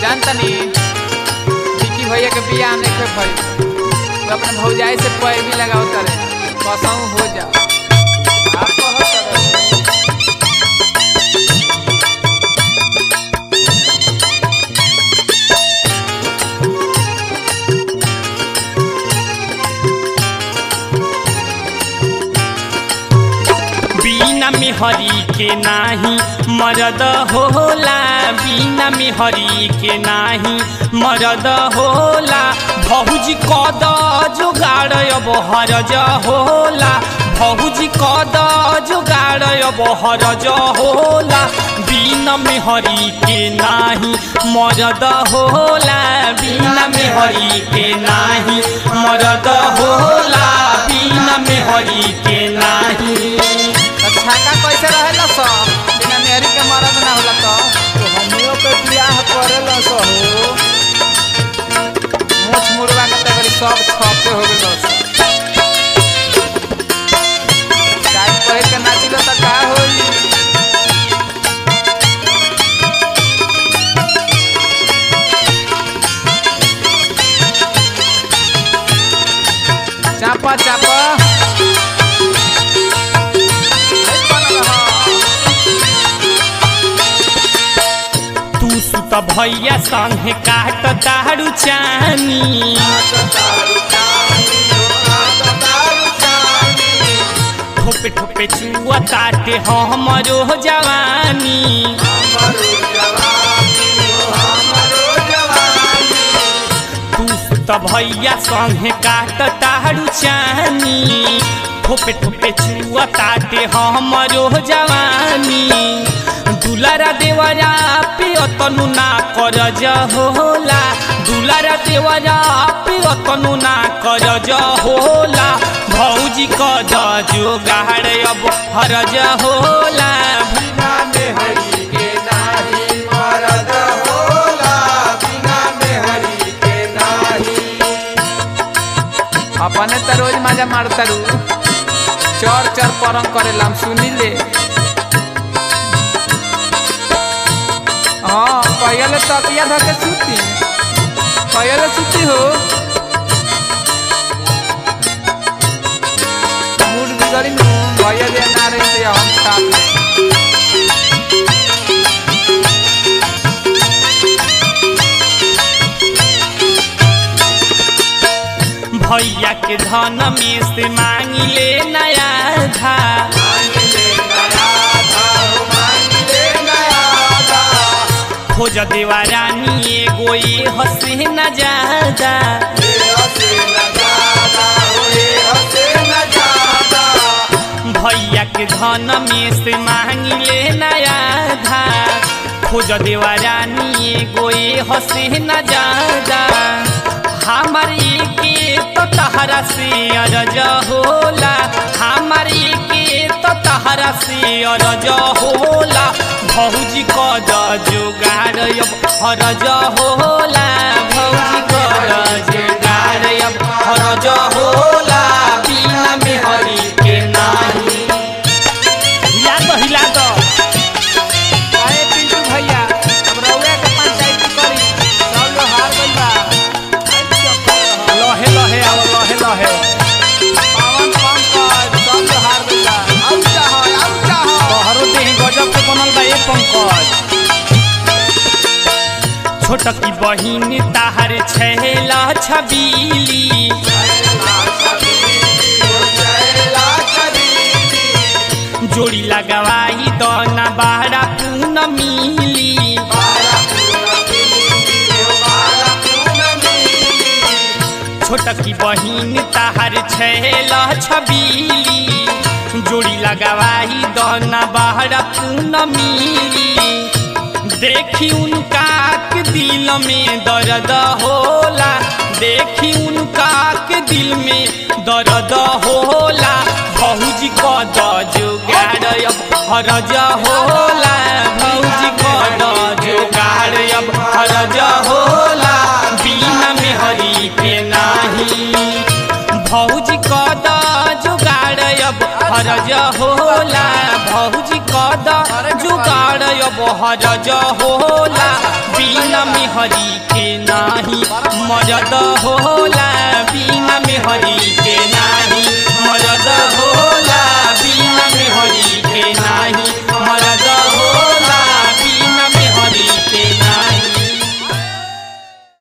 जानतनी विकी भैया के बियाह नहीं के भाई तो अपने भौजाई से पैर भी लगाओ करे कसम हो जा आप कहो करे। बिना में हरी के नाही मरद होला बिना में हरी के नाही मरद होला भौजी कद जुगाड़ अब हरज होला भौजी कद जुगाड़ अब हरज होला बिना में हरी के नाही मरद होला बिना में हरी के नाही मरद होला बिना में हरी के नाही तो छाका कैसे रहेला सो बिना मेहरी के मरद ना होला तो तो हमियों के बियाह करेला सो हो मोछ मुर्गा के तो बड़ी सब छपे हो गेल सो टाइम पहिर के नाचिलो तो का होई चापा चापा नहीं बनल ह। तू सुत भैया संगे काट तारू चानी ठोपे ठोपे चुआ ताटे हमरो जवानी तू सुत भैया संगे काट तारू चानी ठोपे ठोपे चुआ ताटे हमरो जवानी दुलारा देवरा पियतनु ना करज होला दुलारा देवरा पियतनु ना करज होला भौजी कज जोगाड़ अब हरज होला बिना मेहरी के नाही मरद होला बिना मेहरी के नाही अपने तो रोज मजा मारतारू चर चर परम करेला हम सुनी ले हाँ पहले तकिया धर के सूती पहले सूती हो मूड बिगड़ी नु भैया जे ना रही तो हम साथ में भैया के धन में से मांगी ले नया था खोज देवा रानी एगो ये हसे न जादा भैया के धन में से मांगी ले नया था खोज देवा रानी एगो ये हसे न जादा हमारी के तो तहरा से अरज होला हमारी के तो तहरा से अरज होला भौजी कद जोगाड़ अब हरज होला भौजी कद जोगाड़ अब हरज होला बिना में हरी के नाही हिला दो हिला दो अरे पिंटू भैया अब रउआ के पंचायत करी सब लोग हार गइल बा लहे लहे आओ लहे लहे पवन पंकज सब लोग हार गइल बा आउ चाह आउ चाह तोहरो देह गजब के बनल बा ए पंकज छोटकी बहिन ताहर छैला छबीली जोड़ी लगवाई दना बाड़ा पून मिली छोटकी बहिन ताहर छैला छबीली जोड़ी लगवाई दना बाड़ा पून मिली देखी उनका के दिल में दर्द होला देखी उनका के दिल में दर्द होला भौजी कद जुगाड़ अब हरज होला भौजी कद जुगाड़ अब हरज होला बिना में हरी के नाही भौजी कद जुगाड़ अब हरज होला भौजी कद जुगाड़ अब हरज होला बिना बिना मेहरी के नाही मरद होला बिना मेहरी के